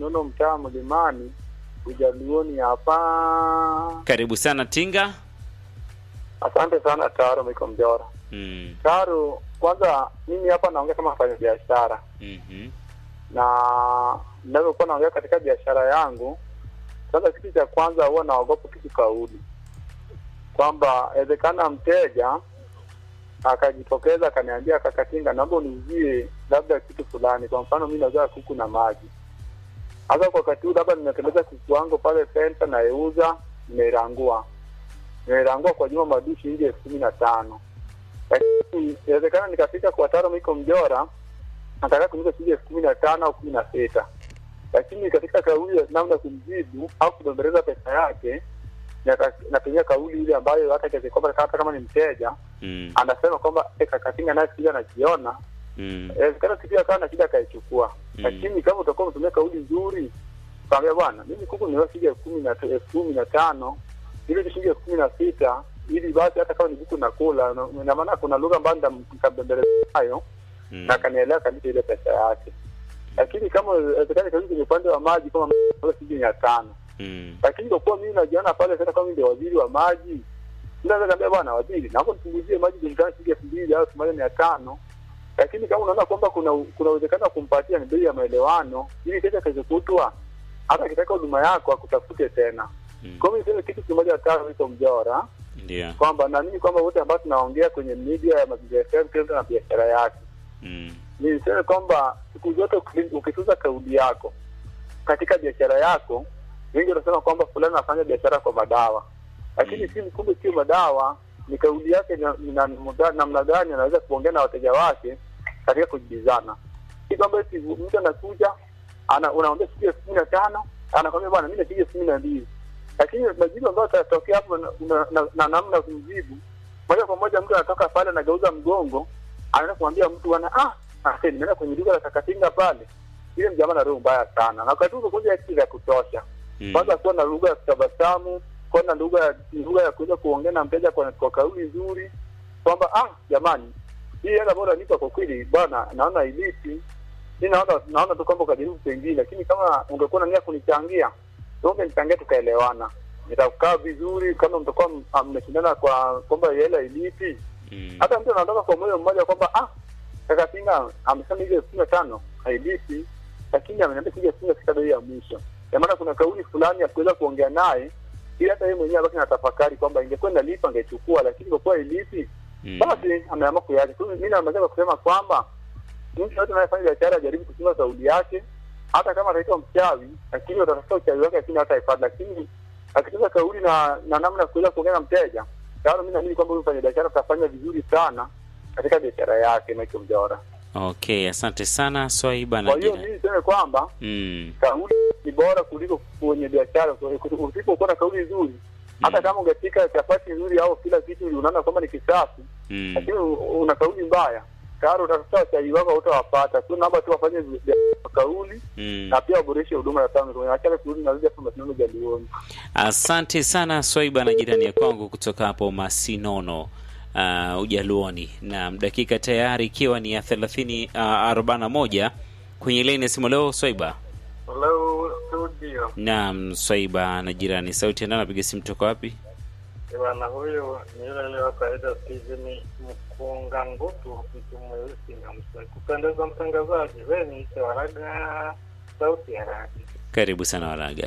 Masinono, mtaa Mlimani, Ujaluoni hapa. Karibu sana Tinga. Asante sana Taro Miko Mjora. Mm. Taro, kwanza mimi hapa naongea kama mfanya biashara Mhm. na ninavyokuwa naongea katika biashara yangu, sasa kitu cha kwanza huwa naogopa kitu kauli, kwamba inawezekana mteja akajitokeza akaniambia, kakatinga, naomba uniuzie labda kitu fulani. Kwa mfano mimi nauza kuku na maji. Sasa kwa wakati huu labda nimetembeza kuku wangu pale senta, naeuza, nimeirangua nimeirangua kwa juma madu shilingi elfu kumi na tano lakini inawezekana nikafika kwa Taro Miko Mjora nataka kuniuza shilingi elfu kumi na tano au kumi na sita lakini katika kauli ya namna kumjibu au kubembeleza pesa yake naka- natumia kauli ile ambayo hata kiasi kwamba hata kama ni mteja Mm. anasema kwamba "Eh, kakatinga naye sija anajiona Mm. inawezekana sipia akawa na shida akaichukua Mm. lakini kama utakuwa umetumia kauli nzuri kaambia bwana mimi kuku niwa shilingi elfu kumi na elfu kumi na tano ile shilingi elfu kumi na sita ili basi hata kama ni kuku nakula na- ina maana kuna lugha ambayo nita- nikabembeleza nayo Mm. na akanielewa kabisa ile pesa yake lakini kama inawezekana kazi kwenye upande wa maji kama shilingi mia tano Mm. lakini kwa kuwa mimi najiona pale sasa kama ndio waziri wa maji naweza kaambia bwana waziri naomba nipunguzie maji kulingana shilingi elfu mbili au elfu moja mia tano lakini kama unaona kwamba kuna kuna uwezekano wa kumpatia ni bei ya maelewano ili kesho keshokutwa hata akitaka huduma yako akutafute tena Mm. kwa hiyo niseme kitu kimoja tano iko mjora Ndio. kwamba naamini kwamba wote ambao tunaongea kwenye media ya mazingira FM kila mtu na biashara yake Mm. niseme kwamba siku zote uki- ukituza kauli yako katika biashara yako, wengi wanasema kwamba fulani anafanya biashara kwa madawa, lakini si kumbe sio madawa, ni kauli yake na- ni namna- namna gani anaweza kuongea na wateja wake katika kujibizana. Si kwamba eti mtu anakuja ana unaongea shilingi elfu kumi na tano anakwambia bwana, mimi na shilingi elfu kumi na mbili lakini majibu ambayo atatokea hapo na, na, na, na namna ya kumjibu moja kwa moja, mtu anatoka pale anageuza mgongo, anaenda kumwambia mtu bwana, ah, ase nimeenda kwenye duka la kakatinga pale, ile mjamaa na roho mbaya sana, na wakati huo kuja kitu vya kutosha Mm. kwanza kuwa na lugha ya kutabasamu, kuwa na lugha ya lugha ya kuweza kuongea na mteja kwa, kwa kauli nzuri, kwamba ah, jamani, hii hela bora nipa kwa kweli bwana, naona iliti mi naona naona tu kwamba ukajaribu pengine, lakini kama ungekuwa na nia kunichangia, ungenichangia tukaelewana, nitakaa vizuri. Kama mtakuwa m- mmeshindana kwa kwamba hela iliti, Mm. hata mtu anatoka kwa moyo mmoja kwamba ah, kaka Pinga amesema ile elfu kumi na tano hailipi, lakini ameniambia kuja elfu kumi na sita bei ya mwisho. Kwa maana kuna kauli fulani ya kuweza kuongea naye ili hata yeye mwenyewe abaki na tafakari kwamba ingekuwa inalipa angechukua, lakini kwa kuwa ilipi Mm. basi ameamua kuiacha. Kwa hiyo mimi namaliza kwa kusema kwamba mtu yote anayefanya biashara ajaribu kuchunga kauli yake, hata kama ataitwa mchawi, lakini watatafuta uchawi wake, lakini hata ifadhi, lakini akitunza kauli na na namna ya kuweza kuongea na mteja, tayari mimi naamini kwamba huyu mfanya biashara atafanya vizuri sana katika biashara yake, Michael Mjora. Okay, asante sana Swaiba na Kwa hiyo jina. mimi niseme kwamba Mm. kauli ni bora kuliko kwenye biashara. Usipokuwa na kauli nzuri, hata kama ungepika chapati nzuri au kila kitu unaona kwamba ni kisafi, Mm. lakini u- una kauli mbaya, tayari utatafuta wachaji wako utawapata. Kwa hiyo naomba tu wafanye vi- vya kauli Mm. na pia waboreshe huduma ya tano. Achana kurudi na zile hapa Masinono Jalioni. Asante sana Swaiba na jirani ya kwangu kutoka hapo Masinono uh, Ujaluoni, na dakika tayari ikiwa ni ya thelathini uh, arobaini na moja kwenye laini ya simu leo. Swaiba Hello studio. naam, Swaiba na jirani, sauti enda, napiga simu toka wapi? Bwana huyu ni yule yule wa kawaida Steven Mkunga Ngutu, mtu mweusi na msai. Kupendeza mtangazaji, wewe ni Ise Waraga, sauti ya radi. Karibu sana Waraga.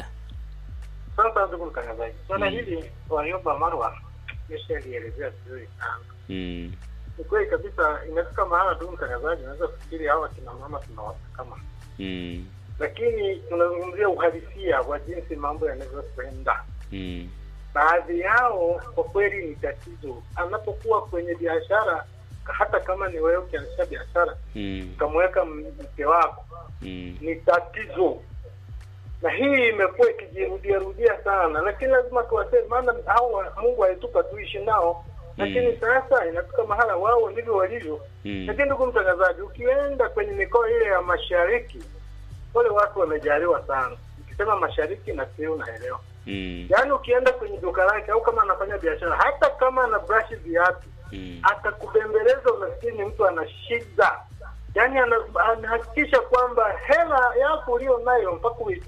Sasa ndugu mtangazaji, swala Mm. hili Warioba Marwa nimeshalielezea vizuri sana. Mm. Ni kweli kabisa, inafika mahala tu mtangazaji, unaweza kufikiri hawa kina mama tunawapa kama, Mm. lakini tunazungumzia uhalisia wa jinsi mambo yanavyokwenda. Mm. Baadhi yao kwa kweli ni tatizo, anapokuwa kwenye biashara, hata kama ni wewe ukianzisha biashara Mm. ukamweka m- mke wako, Mm. ni tatizo na hii imekuwa ikijirudia rudia sana, lakini lazima tuwaseme, maana hao Mungu alitupa tuishi nao, lakini Mm. sasa inafika mahala wao ndivyo walivyo. Mm. Lakini ndugu mtangazaji, ukienda kwenye mikoa ile ya mashariki, wale watu wamejaliwa sana. Ukisema mashariki na sio unaelewa, Mm. yaani ukienda kwenye duka lake au kama anafanya biashara, hata kama ana brush viatu, Mm. atakubembeleza unafikiri ni mtu ana shida, yaani ana- anahakikisha kwamba hela yako ulio nayo mpaka